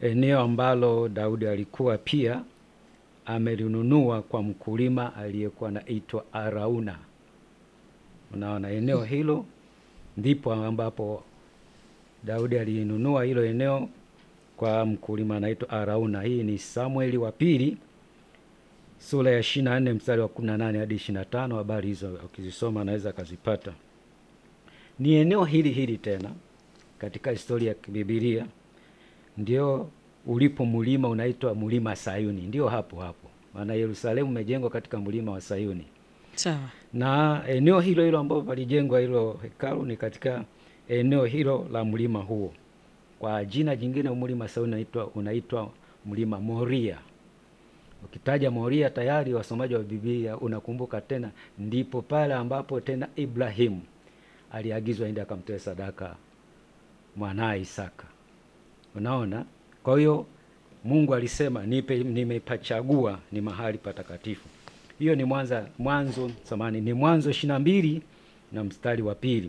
eneo ambalo Daudi alikuwa pia amelinunua kwa mkulima aliyekuwa anaitwa Arauna. Unaona, eneo hilo ndipo ambapo Daudi alinunua hilo eneo kwa mkulima anaitwa Arauna. Hii ni Samueli wa pili sura ya 24 mstari wa 18 hadi 25. Habari hizo ukizisoma anaweza akazipata. Ni eneo hili hili tena katika historia ya kibibilia ndio ulipo mlima unaitwa mlima Sayuni, ndio hapo hapo, maana Yerusalemu umejengwa katika mlima wa Sayuni, Sawa. na eneo hilo hilo ambapo palijengwa hilo hekalu ni katika eneo hilo la mlima huo. Kwa jina jingine mlima Sayuni unaitwa unaitwa mlima Moria. Ukitaja Moria tayari wasomaji wa Biblia unakumbuka tena, ndipo pale ambapo tena Ibrahimu aliagizwa aende akamtoe sadaka mwanaye Isaka. Unaona, kwa hiyo Mungu alisema nipe, nimepachagua ni mahali patakatifu. Hiyo ni mwanza mwanzo samani ni Mwanzo ishirini na mbili na mstari wa pili.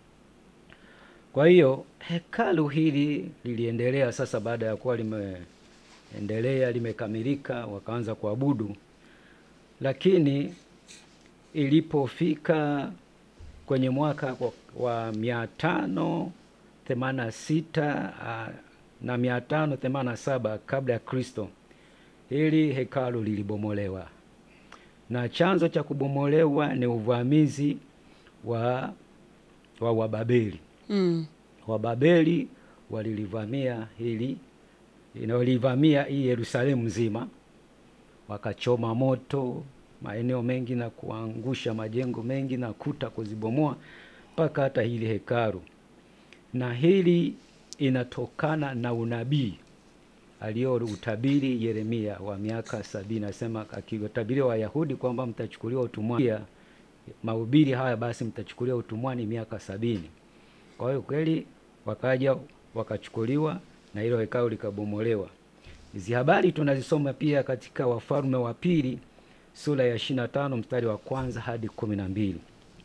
Kwa hiyo hekalu hili liliendelea sasa, baada ya kuwa limeendelea limekamilika, wakaanza kuabudu, lakini ilipofika kwenye mwaka wa, wa mia tano themanini na sita ah, na mia tano themanini na saba kabla ya Kristo, hili hekalu lilibomolewa, na chanzo cha kubomolewa ni uvamizi wa wa Wababeli. Mm. Wababeli walilivamia hili walivamia hii Yerusalemu nzima, wakachoma moto maeneo mengi na kuangusha majengo mengi na kuta kuzibomoa mpaka hata hili hekalu. Na hili inatokana na unabii aliyoutabiri Yeremia wa miaka sabini, asema akiwatabiria Wayahudi kwamba mtachukuliwa utumwani, mahubiri haya basi mtachukuliwa utumwani miaka sabini. Kwa hiyo kweli wakaja wakachukuliwa na hilo hekalu likabomolewa. Hizi habari tunazisoma pia katika Wafalme wa Pili sura ya 25 mstari wa kwanza hadi kumi na mbili.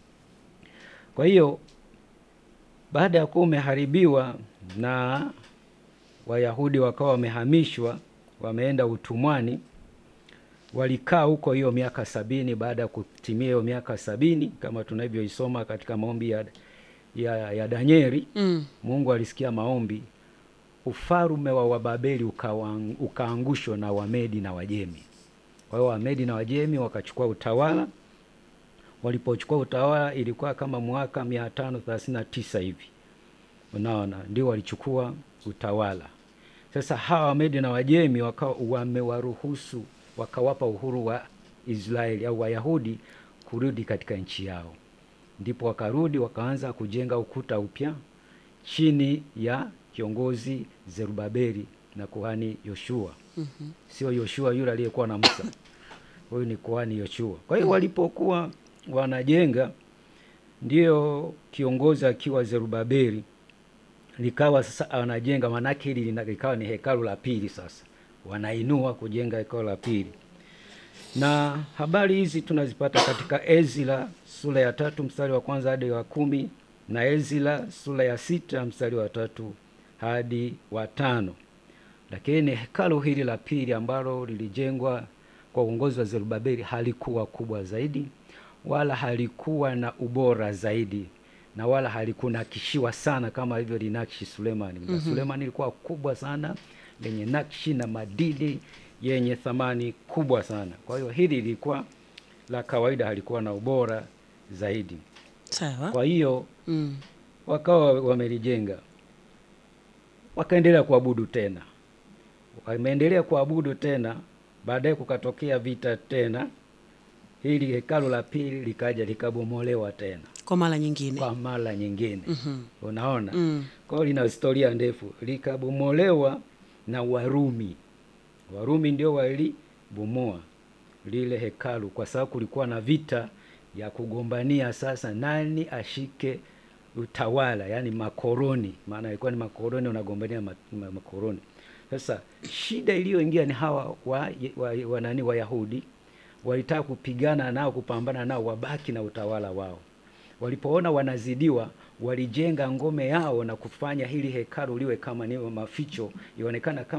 Kwa hiyo baada ya kuwa umeharibiwa na Wayahudi wakawa wamehamishwa wameenda utumwani, walikaa huko hiyo miaka sabini. Baada ya kutimia hiyo miaka sabini, kama tunavyoisoma katika maombi ya, ya, ya Danieli Mm. Mungu alisikia maombi, ufalume wa Wababeli ukawang- ukaangushwa na Wamedi na Wajemi. Kwa hiyo Wamedi na Wajemi wakachukua utawala. Walipochukua utawala ilikuwa kama mwaka mia tano thelathini na tisa hivi, unaona, ndio walichukua utawala. Sasa hawa Wamedi na Wajemi wakawa wamewaruhusu, wakawapa uhuru wa Israeli au Wayahudi kurudi katika nchi yao ndipo wakarudi wakaanza kujenga ukuta upya chini ya kiongozi Zerubabeli na kuhani Yoshua. Mhm. Sio Yoshua yule aliyekuwa na Musa, huyu ni kuhani Yoshua. Kwa hiyo walipokuwa wanajenga, ndio kiongozi akiwa Zerubabeli, likawa sasa wanajenga, maanake hili lina- likawa ni hekalu la pili. Sasa wanainua kujenga hekalu la pili na habari hizi tunazipata katika Ezra sura ya tatu mstari wa kwanza hadi wa kumi na Ezra sura ya sita mstari wa tatu hadi wa tano. Lakini hekalu hili la pili ambalo lilijengwa kwa uongozi wa Zerubabeli halikuwa kubwa zaidi wala halikuwa na ubora zaidi na wala halikunakishiwa sana kama hivyo linakshi Sulemani. Mm Sulemani ilikuwa kubwa sana lenye nakshi na madini yenye thamani kubwa sana. Kwa hiyo hili lilikuwa la kawaida, halikuwa na ubora zaidi. Sawa. Kwa hiyo Mm. wakawa wamelijenga, wakaendelea kuabudu tena, wameendelea kuabudu tena. Baadaye kukatokea vita tena, hili hekalu la pili likaja likabomolewa tena Kwa mara nyingine. kwa mara nyingine. Mhm. Unaona, Mm. kwa hiyo lina historia ndefu. Likabomolewa na Warumi. Warumi ndio walibomoa lile hekalu, kwa sababu kulikuwa na vita ya kugombania sasa nani ashike utawala, yaani makoroni, maana ilikuwa ni makoroni wanagombania ma, ma, makoroni. Sasa shida iliyoingia ni hawa wa, wa, wa nani Wayahudi walitaka kupigana nao, kupambana nao, wabaki na utawala wao. Walipoona wanazidiwa, walijenga ngome yao na kufanya hili hekalu liwe kama ni maficho, ionekana kama